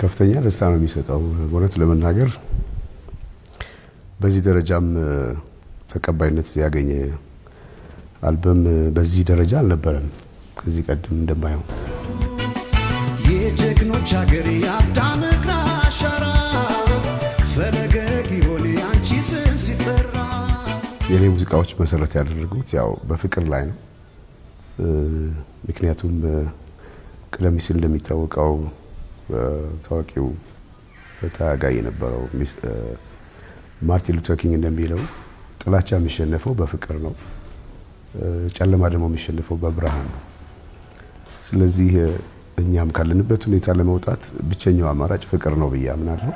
ከፍተኛ ደስታ ነው የሚሰጠው። በእውነት ለመናገር በዚህ ደረጃም ተቀባይነት ያገኘ አልበም በዚህ ደረጃ አልነበረም ከዚህ ቀደም እንደማየው። የጀግኖች ሀገር የአዳም እግር አሻራ ፈለገ ጊዮን የአንቺ ስም ሲጠራ የኔ ሙዚቃዎች መሰረት ያደረጉት ያው በፍቅር ላይ ነው። ምክንያቱም ቀደም ሲል እንደሚታወቀው ታዋቂው ታጋይ የነበረው ማርቲን ሉተር ኪንግ እንደሚለው ጥላቻ የሚሸነፈው በፍቅር ነው፣ ጨለማ ደግሞ የሚሸነፈው በብርሃን ነው። ስለዚህ እኛም ካለንበት ሁኔታ ለመውጣት ብቸኛው አማራጭ ፍቅር ነው ብዬ አምናለሁ።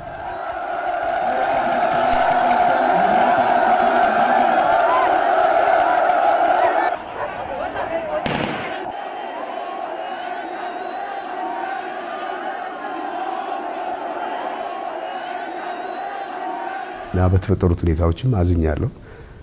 እና በተፈጠሩት ሁኔታዎችም አዝኛለሁ።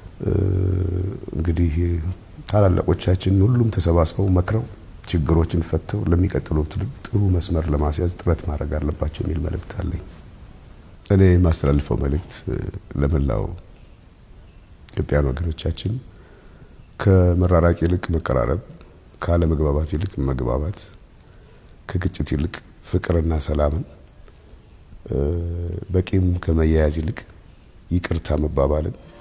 እንግዲህ ታላላቆቻችን ሁሉም ተሰባስበው መክረው ችግሮችን ፈተው ለሚቀጥለው ትውልድ ጥሩ መስመር ለማስያዝ ጥረት ማድረግ አለባቸው የሚል መልእክት አለኝ። እኔ የማስተላልፈው መልእክት ለመላው ኢትዮጵያን ወገኖቻችን ከመራራቅ ይልቅ መቀራረብ፣ ካለመግባባት ይልቅ መግባባት፣ ከግጭት ይልቅ ፍቅርና ሰላምን፣ በቂም ከመያያዝ ይልቅ ይቅርታ መባባልን